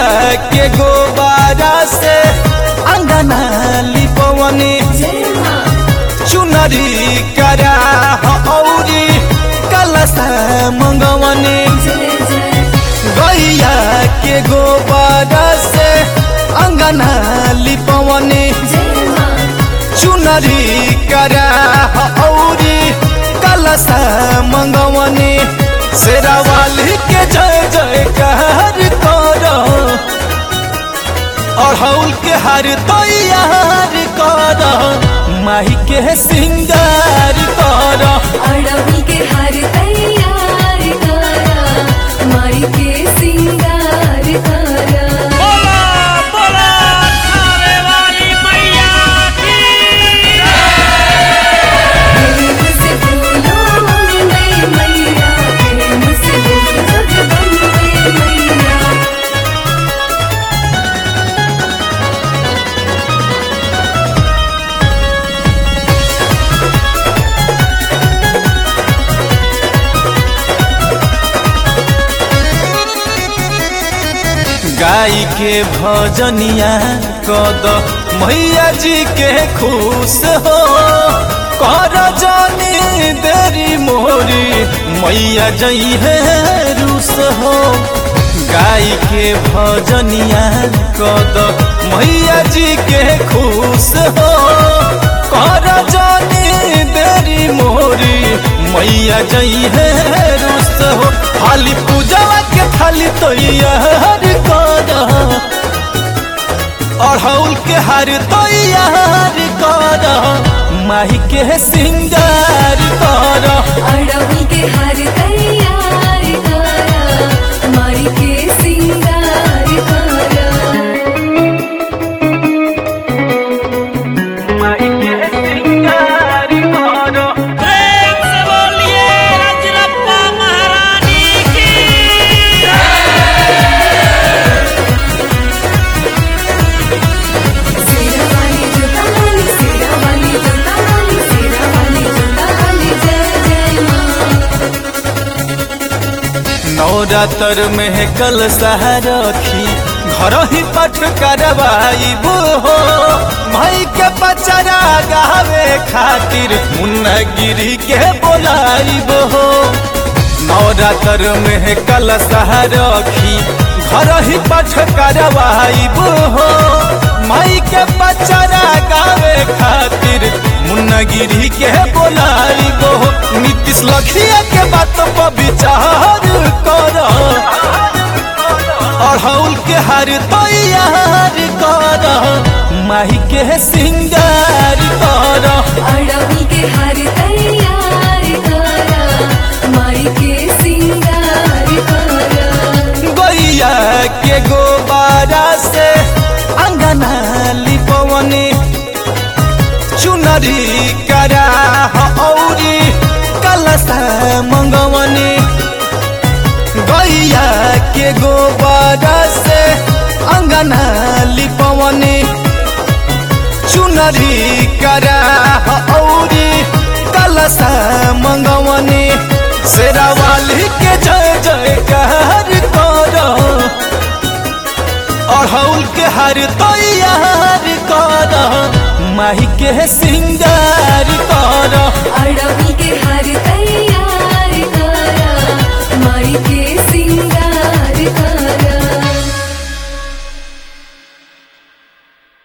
के गोबारा से अंगना लिपवनी जय माँ चुनरी करा औरी कलसा मंगवनी जय जय गैया के गोबारा से अंगना लिपवनी जय माँ चुनरी करा औरी कलसा मंगवनी शेरावाली के जय जयकार करो अढ़ौल के हर तैयार करो माही के सिंगार करो अड़हुल के हार तैयार करा माई के सिंगार करा बोला बोला खावे वाली मैया की प्रेम से बोलो अम्बे मैया प्रेम से बोलो जगदम्बे मैया गाय के भजनिया कद मैया जी के खुश हो कर जानी देरी मोरी मैया जई है रूस हो गाय के भजनिया कद मैया जी के खुश हो कर जानी देरी मोरी मैया जई है रूस हो खाली पूजवा के थाली तो यार कर अढ़ौल के हर तैयार कर माही के सिंगार कर अड़हुल के हार तैयार करा माई के सिंगार करा माही के सिंगार कर प्रेम से बोलिए रजरप्पा महारानी की सेरा वाली जोता वाली सेरा वाली जोता वाली सेरा वाली जोता वाली जय जय माँ नवरात्र में कल रखी घर ही पठ करवाइबो हो भाई के पचरा गावे खातिर मुन्ना गिरी के बोलाइबो हो नवरात्र में कल रखी घर ही पठ करवाइबो हो माई के पचरा गावे खातिर मुन्ना गिरी के बोलाइबो हो नीतीश लखिया के बात पर विचार करो अढ़ौल के हर तैयार कर माही के सिंगार कर अड़हुल के हार तैयार करा माई के सिंगार करा गैया के गोबारा से अंगना लिपवनी चुनरी करा औरी कलसा मंगवनी गैया के गोबारा से अंगना लिपवनी चुनरी करा औरी कलसा मंगवनी शेरावाली के जय जयकार करो अढ़ौल के हर तैयार कर माही के सिंगार कर अड़हुल के हार